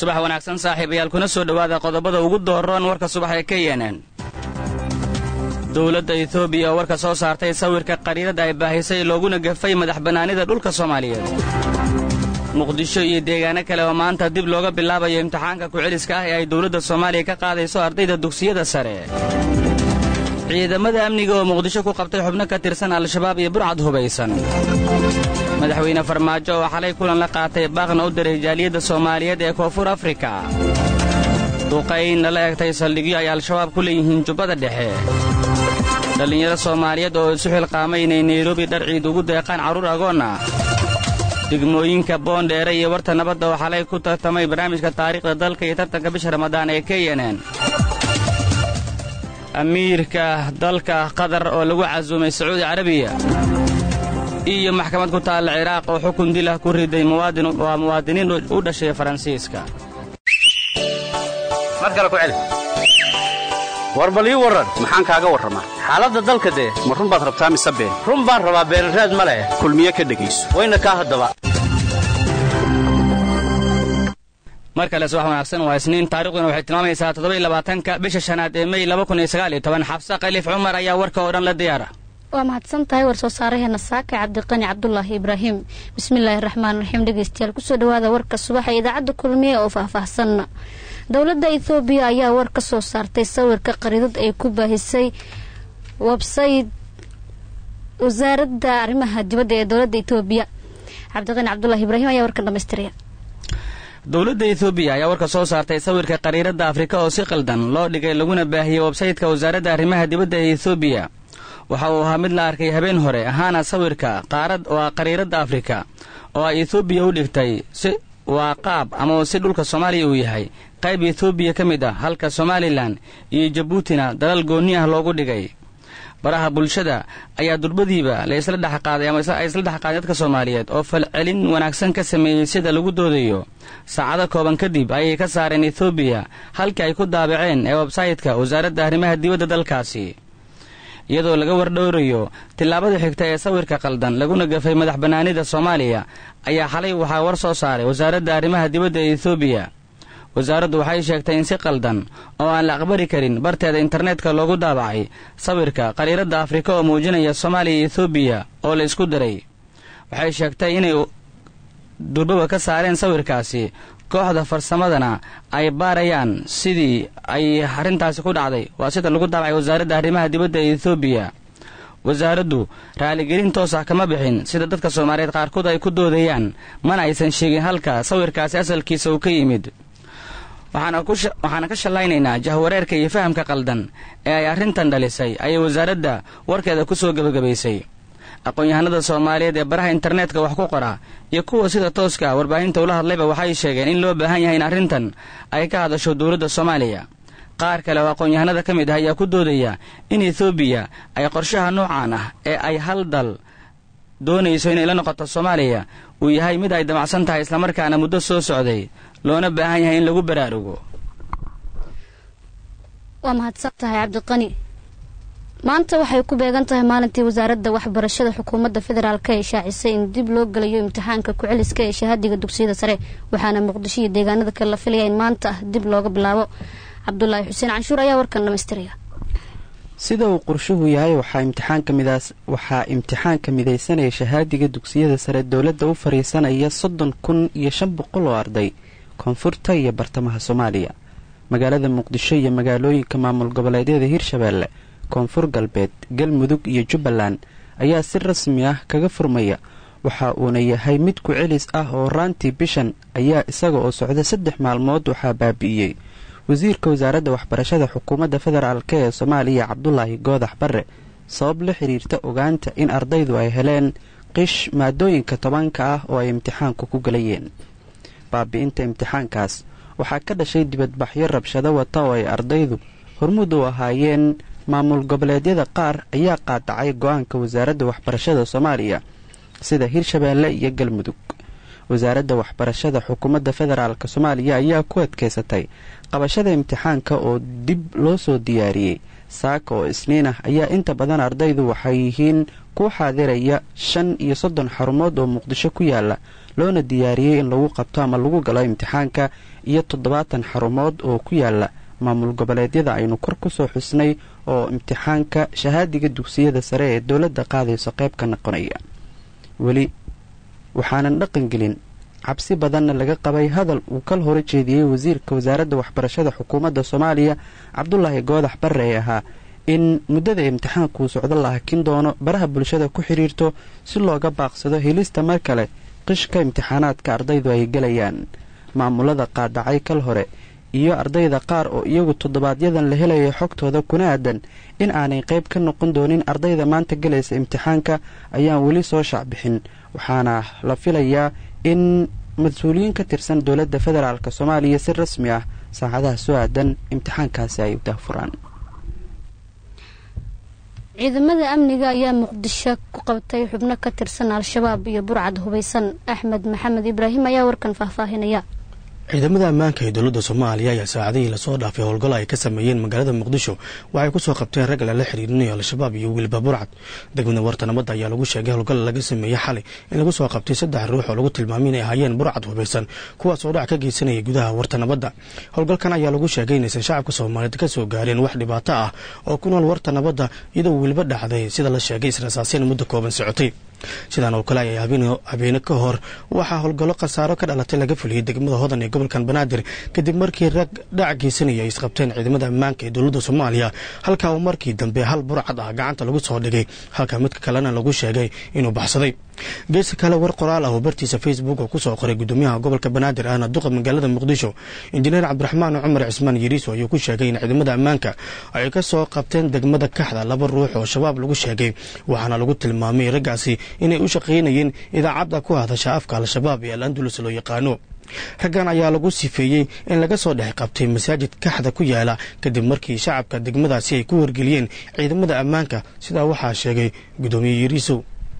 subax wanaagsan saaxiibayaal kuna soo dhowaada qodobada ugu dooroon warka subax ee ka yeeneen dowladda etoobiya oo warka soo saartay sawirka qariirada ay baahisay looguna gafay madax bannaanida dhulka soomaaliyeed muqdisho iyo deegaano kale oo maanta dib looga bilaabayo imtixaanka ku-celiska ah ee ay dowladda soomaaliya ka qaadayso ardayda dugsiyada sare ciidamada amniga oo muqdisho ku qabtay xubno ka tirsan al-shabaab iyo burcad hubaysan madaxweyne farmaajo oo xalay kulan la qaatay baaqna u diray jaaliyadda soomaaliyeed ee koonfur afrika duqayn lala egtay saldhigyo ay al-shabaab ku leeyihiin jubbada dhexe dhallinyaro soomaaliyeed oo isu xilqaamay inay nairobi dhar ciid ugu deeqaan carruur agoon ah degmooyinka boondheere iyo warta nabadda oo xalay ku tartamay barnaamijka taariikhda dalka iyo tartanka bisha ramadaan ee ka yeeneen amiirka dalka qatar oo lagu casuumay sacuudi carabiya iyo maxkamad ku taalla ciraaq oo xukun dilah ku riday waa muwaadiniin u dhashay faransiiska war bal ii warran maxaan kaaga warramaa xaaladda dalka dee ma run baad rabtaa mise been run baan rabaa beenraad ma leh kulmiye ka dhegayso wayna kaa haddaba mar kale subax wanaagsan waa isniin taariikhduna waxay tilmaamaysaa toddobaiylabaatanka bisha shanaad ee mey laba kun iyo sagaal iyo toban xabse khaliif cumar ayaa warka oo dhan la diyaara waa mahadsan tahay war soo saaraheena saaka cabdiqani cabdulaahi ibraahim bismillaahi raxmaan raxiim dhegeystayaal kusoo dhawaada warka subaxa idaacadda kulmiye oo faahfaahsan dowladda ethoobiya ayaa war ka soo saartay sawirka qariidad ay ku baahisay websayt wasaaradda arrimaha dibadda ee dowladda etoobiya cabdiqani cabdulaahi ibraahim ayaa warkan dhamaystiraya dowladda etoobiya ayaa warka soo saartay sawirka qariiradda afrika oo si qaldan loo dhigay laguna baahiyey websaytka wasaaradda arrimaha dibadda ee etoobiya waxa uu ahaa mid la arkay habeen hore ahaana sawirka qaarad waa qariiradda afrika oo ay etoobiya u dhigtay si waa qaab ama si dhulka soomaaliya uu yahay qayb etoobiya ka mid ah halka somalilan iyo jabuutina dalal goonni ah loogu dhigay baraha bulshada ayaa durbadiiba la isla dhexqaaday ama ay isla dhexqaaday dadka soomaaliyeed oo falcelin wanaagsan ka sameeyey sida lagu doodayo saacado kooban kadib ayay ka saareen etoobiya halkii ay ku daabaceen ee websaytka wasaaradda arrimaha dibadda dalkaasi iyadoo laga wardhowrayo tillaabada xigta ee sawirka qaldan laguna gafay madax bannaanida soomaaliya ayaa xalay waxaa war soo saaray wasaaradda arrimaha dibadda ee etoobiya wasaaraddu waxay sheegtay in si qaldan oo aan la aqbali karin barteeda internetka loogu daabacay sawirka qariiradda afrika oo muujinaya soomaaliya iyo etoobiya oo la isku diray waxay sheegtay inay durbaba ka saareen sawirkaasi kooxda farsamadana ay baarayaan sidii ay arrintaasi ku dhacday waa sida lagu daabacay wasaaradda arrimaha dibadda ee etoobiya wasaaraddu raaligelin toos ah kama bixin sida dadka soomaaliyeed qaarkood ay ku doodayaan mana aysan sheegin halka sawirkaasi asalkiisa uu ka yimid waxaana ka shallaynaynaa jahwareerka iyo fahamka qaldan ee ay arrintan dhalisay ayay wasaaradda warkeeda ku soo gebagabaysay aqoon-yahanada soomaaliyeed ee baraha internetka wax ku qora iyo kuwa sida tooska warbaahinta ula hadlayba waxay sheegeen in loo baahan yahay in arrintan ay ka hadasho dowladda soomaaliya qaar kale oo aqoon-yahanada ka mid ah ayaa ku doodaya in etoobiya ay qorshaha noocan ah ee ay hal dal doonayso inay la noqoto soomaaliya uu yahay mid ay damacsan tahay islamarkaana muddo soo socday loona baahan yahay in lagu baraarugo waa mahadsan tahay cabdiqani maanta waxay ku beegan tahay maalintii wasaaradda waxbarashada xukuumadda federaalk ee shaacisay in dib loo gelayo imtixaanka ku-celiska ee shahaadiga dugsiyada sare waxaana muqdisho iyo deegaanada kale la filaya in maanta ah dib looga bilaabo cabdulaahi xuseen canshuur ayaa warkan dhamaystiraya sida uu qorshuhu yahay waxaa imtixaanka midaysanaya shahaadiga dugsiyada sare dowladda u fariisanaya soddon kun iyo shan boqol oo arday koonfurta iyo bartamaha soomaaliya magaalada muqdisho iyo magaalooyinka maamul goboleedyada hirshabeelle koonfur galbeed galmudug iyo jubbaland ayaa si rasmi ah kaga furmaya waxa uuna yahay mid ku celis ah oo raantii bishan ayaa isaga oo socda saddex maalmood waxaa baabi'iyey wasiirka wasaaradda waxbarashada xukuumadda federaalk ee soomaaliya cabdulaahi goodax barre sabab la xiriirta ogaanta in ardaydu ay heleen qish maadooyinka tobanka ah oo ay imtixaanku ku galayeen baabi'inta imtixaankaas waxaa ka dhashay dibadbaxyo rabshado wata oo ay ardaydu hormuud u ahaayeen maamul goboleedyada qaar ayaa qaadacay go-aanka wasaaradda waxbarashada soomaaliya sida hirshabeelle iyo galmudug wasaaradda waxbarashada xukuumadda federaalk soomaaliya ayaa ku adkeysatay qabashada imtixaanka oo dib loo soo diyaariyey saaka oo isniin ah ayaa inta badan ardaydu waxay yihiin ku xaadiraya shan iyo soddon xarumood oo muqdisho ku yaala loona diyaariyey in lagu qabto ama lagu galo imtixaanka iyo toddobaatan xarumood oo ku yaala maamul goboleedyada aynu kor ku soo xusnay oo imtixaanka shahaadiga dugsiyada sare ee dowladda qaadayso qayb ka noqonaya weli waxaanan dhaqan gelin cabsi badanna laga qabay hadal uu kal hore jeediyey wasiirka wasaaradda waxbarashada xukuumadda soomaaliya cabdulaahi goodax barre ee ahaa in muddada imtixaankuu socdo la hakin doono baraha bulshada ku xidhiirto si looga baaqsado helista mar kale qishka imtixaanaadka ardaydu ay gelayaan maamulada qaadacay kal hore iyo ardayda qaar oo iyagu toddobaadyadan la helaya xogtooda kuna aadan in aanay qayb ka noqon doonin ardayda maanta gelaysa imtixaanka ayaan weli soo shaacbixin waxaana la filayaa in mas-uuliyiin ka tirsan dowladda federaalk soomaaliya si rasmi ah saacadaha soo aadan imtixaankaasi ay daahfuraan ciidamada amniga ayaa muqdisho ku qabtay xubno ka tirsan al-shabaab iyo burcad hubaysan axmed maxamed ibraahim ayaa warkan faahfaahinaya ciidamada ammaanka ee dowladda soomaaliya ayaa saacadihii lasoo dhaafay howlgallo ay ka sameeyeen magaalada muqdisho waxay kusoo qabteen rag lala xiriirinayo al-shabaab iyo wiilba burcad degmada warta nabadda ayaa lagu sheegay howlgal laga sameeyey xalay in lagu soo qabtay saddex ruux oo lagu tilmaamay inay ahaayeen burcad hubaysan kuwaas oo dhac ka geysanayay gudaha warta nabadda howlgalkan ayaa lagu sheegay inaysan shacabka soomaaliyeed ka soo gaareen wax dhibaato ah oo ku nool warta nabadda iyadoo wiilba dhacday sida la sheegay israsaaseen muddo kooban socotay sidaan oo kale ayay habeene ka hor waxaa howlgallo khasaaro ka dhalatay laga fuliyey degmada hodan ee gobolkan banaadir kadib markii rag dhac geysanaya ay isqabteen ciidamada ammaanka ee dowladda soomaaliya halkaa uu markii dambe hal burcad ah gacanta lagu soo dhigay halka midka kalena lagu sheegay inuu baxsaday geeska kale war qoraal ah oo bartiisa facebook oo kusoo qoray gudoomiyaha gobolka banaadir ahna duqa magaalada muqdisho injineer cabdiraxmaan cumar cismaan yariiso ayuu ku sheegay in ciidamada ammaanka ay ka soo qabteen degmada kaxda laba ruux oo shabaab lagu sheegay waxaana lagu tilmaamay raggaasi inay u shaqaynayeen idaacadda ku hadasha afka al-shabaab ee al andulus loo yaqaano raggan ayaa lagu sifeeyey in laga soo dhex qabtay masaajid kaxda ku yaala kadib markii shacabka degmadaasi ay ku wargeliyeen ciidamada ammaanka sidaa waxaa sheegay gudoomiye yariisow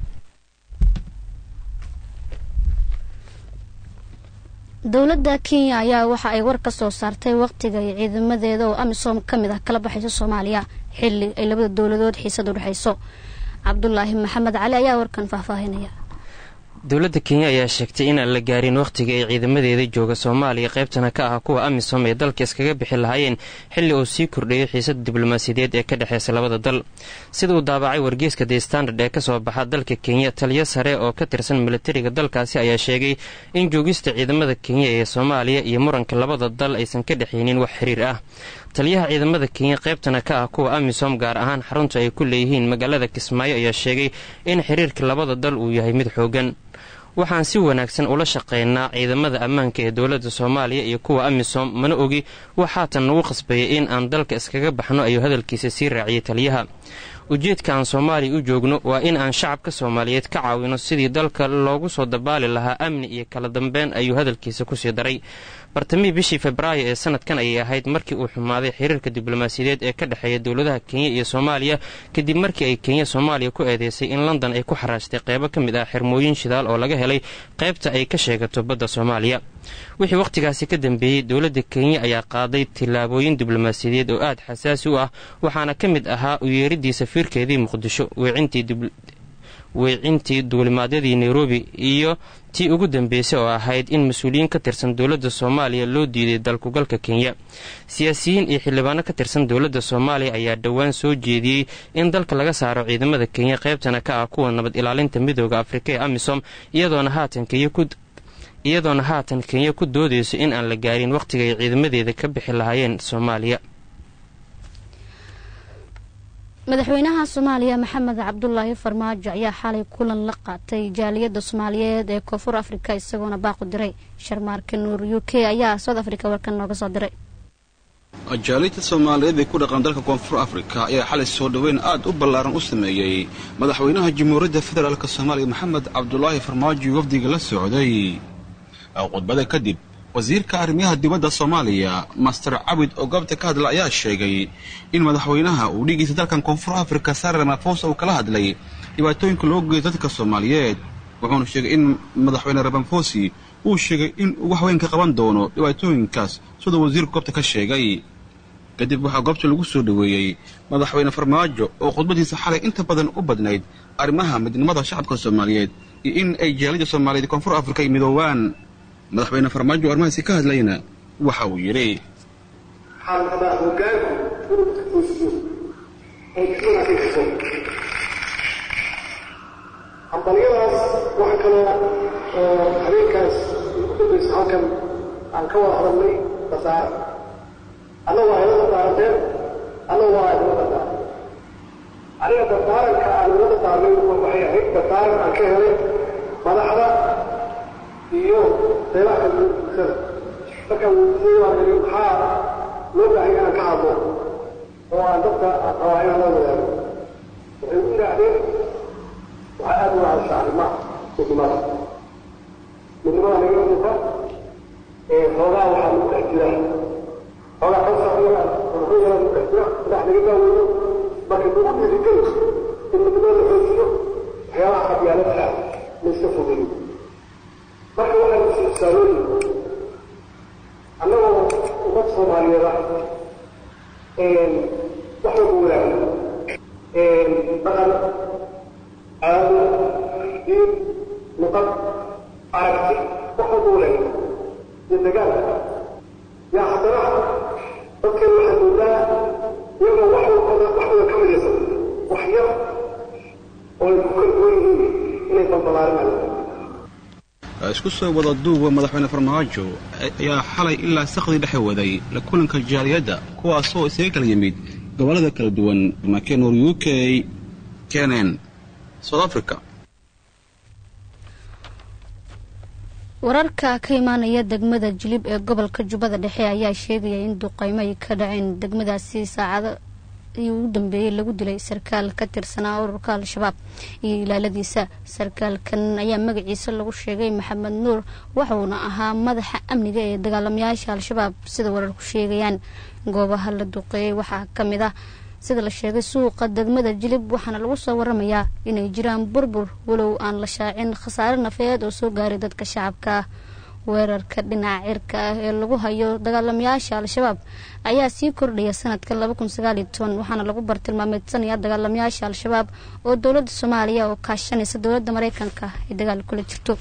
dowladda kenya ayaa waxa ay war ka soo saartay waqtiga ay ciidamadeeda oo amisom ka mid ah kala baxayso soomaaliya xilli ay labada dowladood xiisad u dhexayso cabdulaahi maxamed cali ayaa warkan faahfaahinaya dowladda kenya ayaa sheegtay inaan la gaarin wakhtiga ay ciidamadeeda jooga soomaaliya qaybtana ka ah kuwa amisom ee dalka iskaga bixi lahaayeen xilli uu sii kordhayay xiisada diblomaasiyadeed ee ka dhexeysa labada dal sida uu daabacay wargeyska the standard ee kasoo baxa dalka kenya taliyo sare oo ka tirsan militariga dalkaasi ayaa sheegay in joogista ciidamada kenya ee soomaaliya iyo muranka labada dal aysan ka dhexaynin wax xiriir ah taliyaha ciidamada kenya qaybtana ka ah kuwa amisom gaar ahaan xarunta ay ku leeyihiin magaalada kismaayo ayaa sheegay in xiriirka labada dal uu yahay mid xoogan waxaan si wanaagsan ula shaqaynaa ciidamada ammaanka ee dowladda soomaaliya iyo kuwa amisom mana ogi wax haatan nagu qasbayay in aan dalka iskaga baxno ayuu hadalkiisa sii raaciyay taliyaha ujeedka aan soomaaliya u joogno waa in aan shacabka soomaaliyeed ka caawino sidii dalka loogu soo dabaali lahaa amni iyo kala dambeyn ayuu hadalkiisa kusii daray bartamihii bishii febraayo ee sanadkan ayay ahayd markii uu xumaaday xiriirka diblomaasiyadeed ee ka dhexeeya dowladaha kenya iyo soomaaliya kadib markii ay kenya soomaaliya ku eedeysay in london ay ku xaraashtay qeybo ka mid ah xirmooyin shidaal oo laga helay qaybta ay ka sheegato badda soomaaliya wixii wakhtigaasi ka dambeeyey dowladda kenya ayaa qaaday tillaabooyin diblomaasiyadeed oo aada xasaasi u ah waxaana ka mid ahaa u yeeridii safiirkeedii muqdisho weecintii duulimaadyadii nairobi iyo tii ugu dambeysay oo ahayd in mas-uuliyiin ka tirsan dowladda soomaaliya loo diiday dalkugalka kenya siyaasiyiin iyo xildhibaano ka tirsan dowladda soomaaliya ayaa dhowaan soo jeediyey in dalka laga saaro ciidamada kenya qaybtana ka ah kuwa nabad ilaalinta midooda afrika ee amisom iyadoona haatan kenya ku iyadoona haatan kenya ku doodayso in aan la gaarin wakhtiga ay ciidamadeeda ka bixi lahaayeen soomaaliya madaxweynaha soomaaliya maxamed cabdulaahi farmaajo ayaa xalay kulan la qaatay jaaliyadda soomaaliyeed ee koonfur afrika isagoona baaqu diray sharmaarka nuur u k ayaa south africa warkan nooga soo diray jaaliyadda soomaaliyeed ee ku dhaqan dalka koonfur afrika ayaa xalay soo dhoweyn aad u ballaaran u sameeyey madaxweynaha jamhuuriyadda federaalk soomaaliya maxamed cabdulaahi farmaajo wafdiga la socday khudbada kadib wasiirka arrimaha dibadda soomaaliya master cabid oo goobta ka hadla ayaa sheegay in madaxweynaha uu dhigiisa dalkan koonfur afrika sare ramaphosa uu kala hadlay dhibaatooyinka loo geeyo dadka soomaaliyeed wuxuuna sheegay in madaxweyne ramaphosi uu sheegay in uu wax weyn ka qaban doono dhibaatooyinkaas siduu wasiirku goobta ka sheegay kadib waxaa goobta lagu soo dhoweeyey madaxweyne farmaajo oo khudbadiisa xalay inta badan u badnayd arrimaha midnimada shacabka soomaaliyeed iyo in ay jaalida soomaaliyeed koonfur afrika ay midoobaan madaxweyne farmaajo oo arrimahaasi ka hadlayna waxa uu yidhi waxaan rabaa hogaanku inuu iskuusiyo ay kasuna ka kaso hambalyadaas waxa kaloo oo habeenkaas ugu dambaysa halkan aan ka wada hadalnay basaara alla waa ila dardaaranteen alla waa idila dardaaran aniga dardaaranka aan ila dardaarnay waxay ahayd dardaaran aan ka helay madaxda iyo qeybaha kala duwan bulshada markaan weydiiyey waan iri maxaa loo baahay inaan ka hadlo oo aan dadka rabaa inaan la wadaago waxay u yidhaahdeen waxaa aada u hadasha arrimaha midnimada midnimada naga muuqa ee xoogaa waxaa lagu dhex jira xoogaa kalsaaiya wuxuu yaraa lagu dhex jira madax naga daaweeyo marka lagu dhiirigeli in midnimada la xoojiyo waxyaabaha qabyaalada ah la iska fogeeyo marka waxaa la saalooyin annagoo ummad soomaaliyeed ah wax walba wadaaga dhaqan caado diin luqad aragti wax walba wadaaga iyo dagaalka yaa haddana dadkan waxaad moodaa iyagoo wax walbada wax wada ka midaysan wax yar oo ay ku kala duwan yihiin inay balbalaarinayaan isku soo wada duuba madaxweyne farmaajo ayaa xalay ilaa sakhdii dhexe waday la kulanka jaaliyadda kuwaasoo isaga kala yimid gobollada kala duwan makenor u k kenen south africa wararka ka imaanaya degmada jilib ee gobolka jubbada dhexe ayaa sheegaya in duqeymo ay ka dhaceen degmadaasi saacado ii ugu dambeeyey lagu dilay sarkaal ka tirsanaa ururka al-shabaab iyo ilaaladiisa sarkaalkan ayaa magaciisa lagu sheegay maxamed nuur waxuuna ahaa madaxa amniga ee dagaalamayaasha al-shabaab sida wararku sheegayaan goobaha la duqeeyey waxaa ka mid ah sida la sheegay suuqa degmada jilib waxaana lagu soo waramayaa inay jiraan burbur walow aan la shaacin khasaare nafeed oo soo gaaray dadka shacabka ah weerarka dhinaca cirka ah ee lagu hayo dagaalamayaasha al-shabaab ayaa sii kordhaya sanadka laba kun sagaaliyo toban waxaana lagu bartilmaameedsanaya dagaalamayaasha al-shabaab oo dowladda soomaaliya oo kaashanaysa dowladda mareykanka ay dagaal kula jirto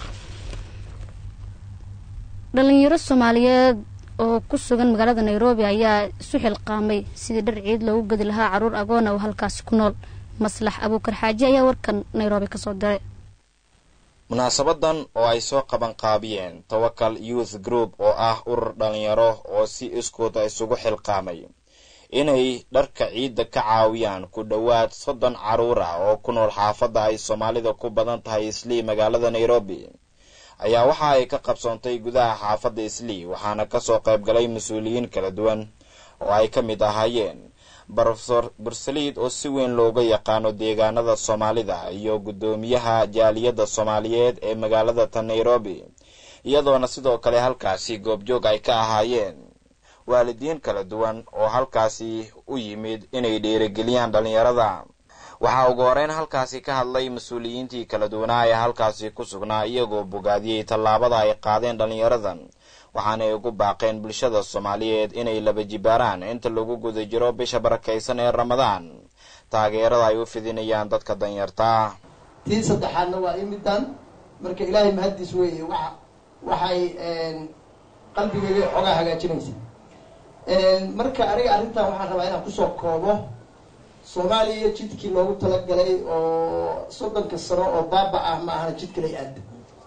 dhalinyaro soomaaliyeed oo ku sugan magaalada nairobi ayaa isu xilqaamay sidii dhar ciid loogu gedi lahaa caruur agoona oo halkaasi ku nool maslax abuukar xaaji ayaa warkan nairobi kasoo diray munaasabadan oo ay soo qaban qaabiyeen tawakal youth group oo ah urur dhalinyaro oo si iskooda isugu xilqaamay inay dharka ciidda ka caawiyaan ku dhowaad soddon caruur ah oo ku nool xaafadda ay soomaalida ku badan tahay islii magaalada nairobi ayaa waxa ay ka qabsoontay gudaha xaafadda islii waxaana kasoo qayb galay mas-uuliyiin kala duwan oo ay ka mid ahaayeen brofesor bursaliid oo si weyn looga yaqaano deegaanada soomaalida iyo guddoomiyaha jaaliyadda soomaaliyeed ee magaalada ta nairobi iyadoona sidoo kale halkaasi goobjoog ay ka ahaayeen waalidiin kala duwan oo halkaasi u yimid inay dhiirigeliyaan dhallinyarada waxaa ugu horeyn halkaasi ka hadlay mas-uuliyiintii kala duwanaa ee halkaasi ku sugnaa iyagoo bogaadiyey tallaabada ay qaadeen dhallinyaradan waxaanay ugu baaqeen bulshada soomaaliyeed inay laba jibaaraan inta lagu guda jiro bisha barakaysan ee ramadaan taageerada ay u fidinayaan dadka danyartaa tii saddexaadna waa imidan marka ilaahay mahaddiis weeye wa waxay qalbigayga xoogaa hagaajinaysa marka aniga arrintan waxaan rabaa inaan kusoo koobo soomaaliya jidkii loogu talagalay oo soddonka sano oo baaba ah ma ahana jidkalay aada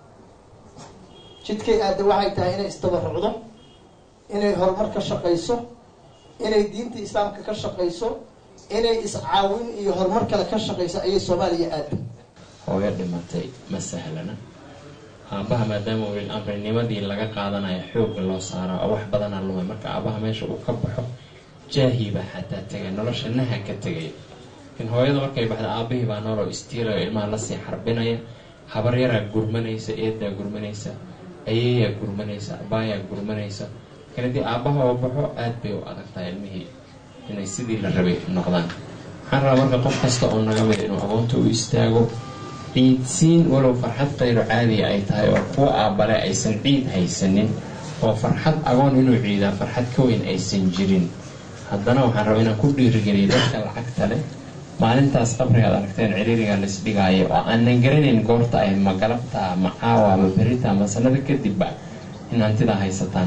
jidkay aada waxay tahay inay istabarucdo inay horumar ka shaqayso inay diinta islaamka ka shaqayso inay iscaawin iyo horumar kale ka shaqayso ayay soomaaliya aada hooyo dhimatay ma sahlana aabaha maadaama wiil amrinimadii laga qaadanayo xoogga loo saaro oo wax badana lumay marka aabaha meesha uu ka baxo jaahiibaa xataa tegay nolosha naha ka tegay laakiin hooyada markay baxda aabahii baa nooloo istiilayo ilmaha lasii xarbinaya habar yaraa gurmanaysa eedaa gurmanaysa ayeeyaa gurmanaysa abaayaa gurmanaysa laakiin haddii aabaha oo baxo aada bay u adagtahay ilmihii inay sidii la rabay noqdaan waxaan rabaa marka qof kasta oo naga mid inuu agoonta u istaago ciidsiin walow farxad qayro caadiya ay tahay oo kuwa aabbale aysan ciid haysanin oo farxad agoon inuu ciidaa farxad ka weyn aysan jirin haddana waxaan rabaa inaan ku dhiirigeliyo dadka lacagta leh maalintaas qabriga ad aragteen ciriiriga laisdhigaayo oo aanan garanayn goorta ay ma galabta ma caawa ma berita ma sanada kadibba in hantida haysataan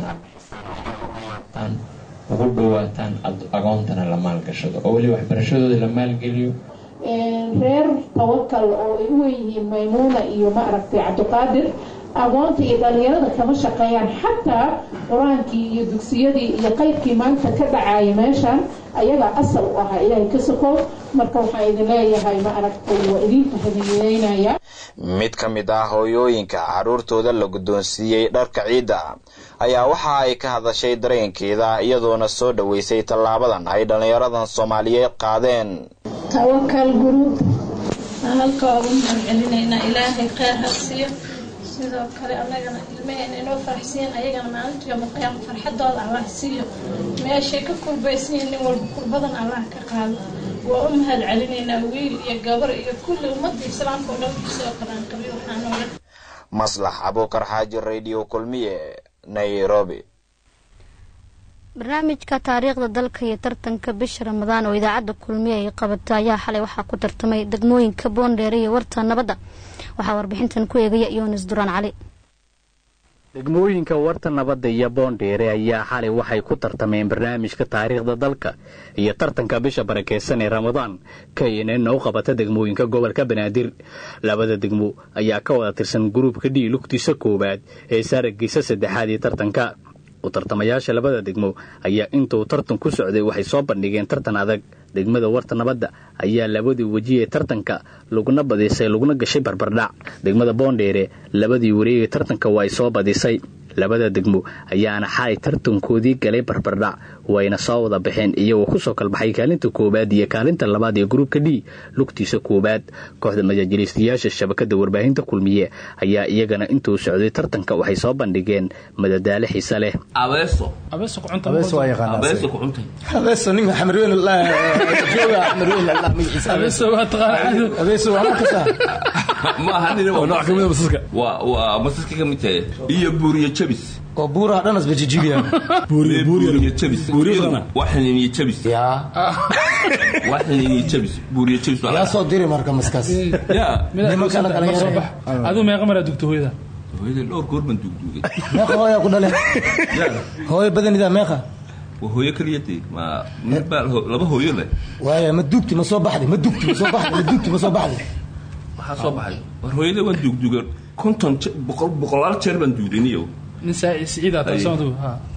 ugu dhawaataan agoontana la maalgashado oo weli waxbarashadooda la maalgeliyo reer tawakal oo ay u weyihiin maymuuna iyo maaragtay cabdiqaadir agoonta iyo dhalinyarada kama shaqeeyaan xataa qur-aankii iyo dugsiyadii iyo qaybkii maanta ka dhacaya meeshan ayagaa asal u ahaa ilaahay ka sokow marka waxaan idin leeyahay ma aragtay waa idinka hadiyeynaya mid ka mid ah hooyooyinka carruurtooda la guddoonsiiyey dharka ciidda ayaa waxa ay ka hadashay dareenkeeda iyadoona soo dhoweysay tallaabadan ay dhallinyaradan soomaaliyeed qaadeen tawakal guruub halka ugu mahad celinaynaa ilaahay kheyr ha siiyo sidoo kale annagana ilmaheena inoo farxsiin ayagana maalinta yoomalqiyaama farxadooda allah siiyo meeshay ka kurbaysiin nin walba kurbadan allah ka qaado waa u mahad celinaynaa wiil iyo gabar iyo kulli ummadda islaamka oo dhan kusoo qaraanqabiy waxaa noola maslax abuukar xaaji radio kulmiye nairobi barnaamijka taariikhda dalka iyo tartanka bisha ramadaan oo idaacadda kulmiye ay qabatay ayaa xalay waxaa ku tartamay degmooyinka boondheere iyo warta nabadda waxaa warbixintan ku eegaya yoonis duraan cali degmooyinka warta nabadda iyo boondheere ayaa xalay waxay ku tartameen barnaamijka taariikhda dalka iyo tartanka bisha barakeysan ee ramadaan knn u qabata degmooyinka gobolka banaadir labada degmo ayaa ka wada tirsan gruubka d lugtiisa koowaad ee saaragiisa saddexaad ee tartanka u tartamayaasha labada degmo ayaa intuu tartan ku socday waxay soo bandhigeen tartan adag degmada warta nabadda ayaa labadii weji ee tartanka laguna badisay laguna gashay barbardhac degmada boondheere labadii wareegee tartanka waa ay soo badisay labada degmo ayaana xalay tartankoodii galay barbardhac wayna soo wada baxeen iyagoo kusoo kalbaxay kaalinta koowaad iyo kaalinta labaad ee gruubka d lugtiisa koowaad kooxda majaajiliistayaasha shabakada warbaahinta kulmiye ayaa iyagana intuu socday tartanka waxay soo bandhigeen madadaalo xiise leh waa masaska ka mid tahay iyo buuriyo jabis oo buuraha dhanas bajijibiya buuriyo jabis waa xiniiniyo jabis waa xiniiniyo jabis buuriyo jabis yaa soo diri marka maskaas ya nimankana dhalinyaro aduu meeqa maraa dugta hooyada hooyada dhowr goor baan dugdugay meeqa hooyaa ku dhale hooyo badanidaa meeqa waa hooyo kaliya dee ma mid baa laba hooyo leh waaya ma dugti ma soo baxday ma dugti ma soo baxday ma dugti ma soo baxday maxaa soo baxay war hooyada waan dugduga konton boqol boqolaal jeer baan dugdiniyo nin siciida taasoo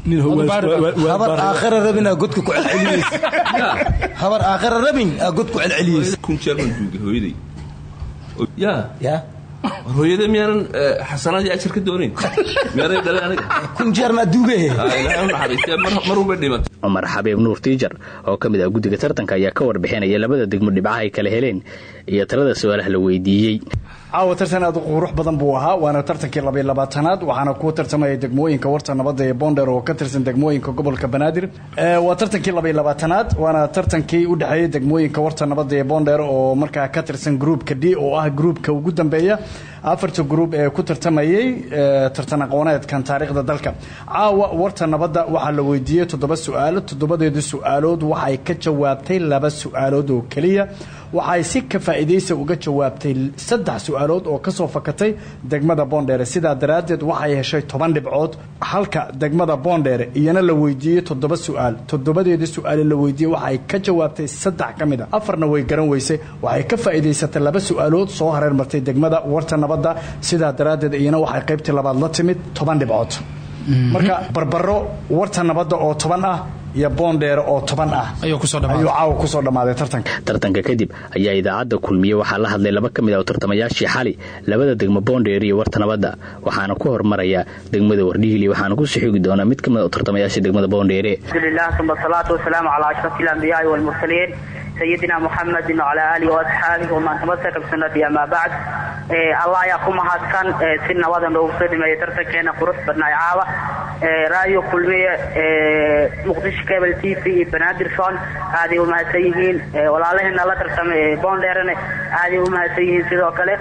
habar aakhira rabin aa godka ku celceliyeysa habar aakhira rabin aa god ku celceliyeysa kun jeer baan duugay hooyaday ya ya war hooyada miyaanan xasanaadii ajar ka doonayn miyaaday dhaleen aniga kun jeer maa duugahe ilaahay u naxariistee mar walba dhimatay cumar xabiib nuur tiijar oo ka mid ah guddiga tartanka ayaa ka warbixinaya labada degmo dhibcaha ay kala heleen iyo talada su-aalaha la weydiiyey caawa tartan aad u qurux badan buu ahaa waana tartankii labaiy labaatanaad waxaana ku tartamaya degmooyinka warta nabadda ee boonder oo ka tirsan degmooyinka gobolka banaadir waa tartankii labaiy labaatanaad waana tartankii u dhexeeyey degmooyinka warta nabadda ee boonder oo markaa ka tirsan gruupka d oo ah gruupka ugu dambeeya afarta gruub ee ku tartamayey tartan aqooneedkan taariikhda dalka caawa warta nabadda waxaa la weydiiyey toddoba su-aalo toddobadeeda su-aalood waxay ka jawaabtay laba su-aalood oo keliya waxay si ka faa'iidaysa uga jawaabtay saddex su-aalood oo kasoo fakatay degmada boondheere sidaa daraaddeed waxay heshay toban dhibcood halka degmada boondheere iyana la weydiiyey toddoba su-aal toddobadeeda su-aale la weydiiyey waxay ka jawaabtay saddex ka mid a afarna way garan weysay waxay ka faa'iidaysatay laba su-aalood soo hareer martay degmada warta nabadda sidaa daraaddeed iyana waxay qaybtii labaad la timid toban dhibcood marka barbaro warta nabadda oo toban ah iyo boondheere oo toban ah ayuu caawa kusoo dhammaaday tartanka tartanka kadib ayaa idaacadda kulmiye waxaa la hadlay laba ka mid ah tartamayaashii xali labada degmo boondheere iyo warta nabadda waxaana ku hormaraya degmada wardhiigli waxaana ku sixigi doona mid ka mid ah tartamayaashii degmada boondheere alhamdulilah uma asalaatu wasalaamu calaa ashraf alambiyaai walmursaliin sayidina muxamedin wacalaa aalihi waasxaabihi waman tamasaka bisunati amaa bacd allah ayaa ku mahadsan si nabadan loogu soo dhimeeyay tartankeena qurux badnaay caawa raadio kulmiye muqdisho cable t v iyo banaadirson aaday u mahadsan yihiin walaalaheena la tartamay boondheerane aaday u mahadsan yihiin sidoo kale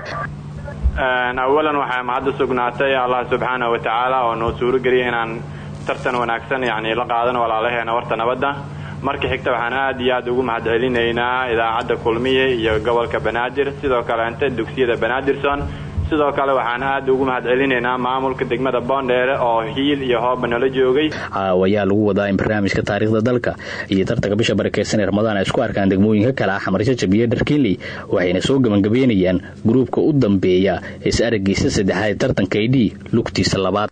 awalan waxaa mahadda sugnaatay allah subxaana wa tacaala oo noo suuro geliyay inaan tartan wanaagsan yani la qaadano walaalaheena warta nabadda marka xigta waxaan aad iyo aad ugu mahadcelinaynaa idaacadda kulmiye iyo gobolka banaadir sidoo kaleente dugsiyada banaadirson sidoo kale waxaan aad ugu mahadcelinaynaa maamulka degmada boondheere oo hiil iyo hooba nala joogay caawa ayaa lagu wadaa in barnaamijka taariikhda dalka iyo tartanka bisha barakeysan ee ramadaan ay isku arkaan degmooyinka kale ah xamar jajab iyo dharkiinley waxayna soo gebangabeynayaan gruubka u dambeeya is aragiisa saddexaad ee tartanka idh lugtiisa labaad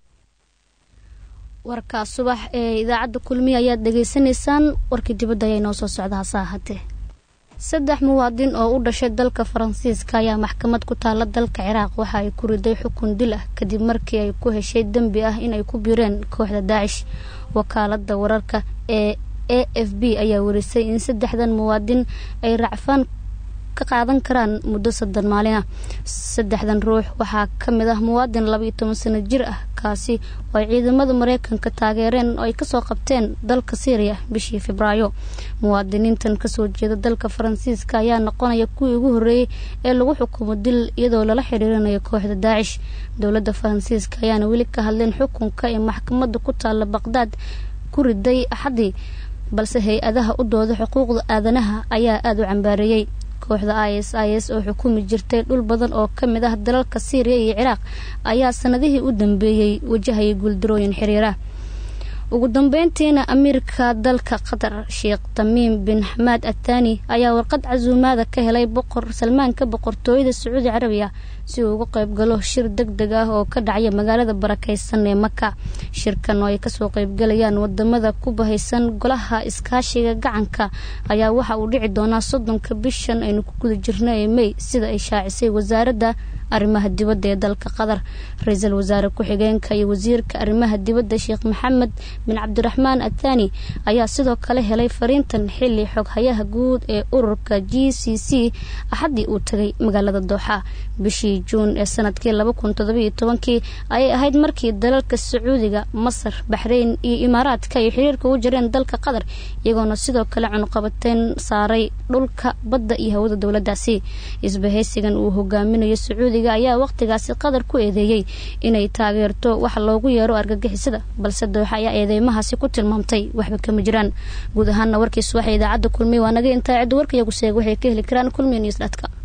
warkaa subax ee idaacadda kulmiya ayaad dhegaysanaysaan warkii dibadda ayaa inoo soo socda hase ahaatee saddex muwaadin oo u dhashay dalka faransiiska ayaa maxkamad ku taala dalka ciraaq waxa ay ku riday xukun dil ah kadib markii ay ku heshay dembi ah inay ku biireen kooxda daacish wakaalada wararka ee a f b ayaa warisay in saddexdan muwaadin ay racfaan ka qaadan karaan muddo soddon maalin ah saddexdan ruux waxaa ka mid ah muwaadin labaiyo toban sano jir ah kaasi oo ay ciidamada mareykanka taageereen oo ay kasoo qabteen dalka syriya bishii febraayo muwaadiniintan kasoo jeeda dalka faransiiska ayaa noqonaya kuwii ugu horreeyey ee lagu xukumo dil iyadoo lala xiriirinayo kooxda daacish dowladda faransiiska ayaana weli ka hadleen xukunka ee maxkamadda ku taalla baqdaad ku riday axadii balse hay-adaha u dooda xuquuqda aadanaha ayaa aada u cambaareeyey kooxda i s i s oo xukumi jirtay dhul badan oo ka mid ah dalalka syriya iyo ciraaq ayaa sanadihii u dambeeyey wajahayay guuldarooyin xiriira ugu dambeyntiina amiirka dalka qatar sheekh tamiim bin xamaad athani ayaa warqad casuumaada ka helay boqor salmaanka boqortooyada sacuudi carabiya si uu uga qayb galo shir deg deg ah oo ka dhacya magaalada barakeysan ee maka shirkan oo ay kasoo qaybgalayaan wadamada ku bahaysan golaha iskaashiga gacanka ayaa waxa uu dhici doonaa soddonka bishan aynu ku guda jirna ee mey sida ay shaacisay wasaaradda arrimaha dibadda ee dalka qatar ra-iisul wasaare ku-xigeenka iyo wasiirka arrimaha dibadda sheekh maxamed bin cabdiraxmaan athani ayaa sidoo kale helay fariintan xili xoghayaha guud ee ururka g c c axaddii uu tagay magaalada dooxa bishii juun ee sanadkii laba kun todobiyo tobankii ayay ahayd markii dalalka sacuudiga masar baxreyn iyo imaaraadka ay xiriirka u jireen dalka qatar iyagoona sidoo kale cunuqabateyn saaray dhulka badda iyo hawada dowladaasi isbahaysigan uu hogaaminayo sacuudiga ayaa waqtigaasi qatar ku eedeeyey inay taageerto waxa loogu yeero argagixisada balse dooxa ayaa eedeymahaasi ku tilmaamtay waxba kama jiraan guud ahaana warkiis waxay idaacadda kulmiye waa naga intaa cidda warkayagu sheeg waxay ka heli karaan kulmiye news dtka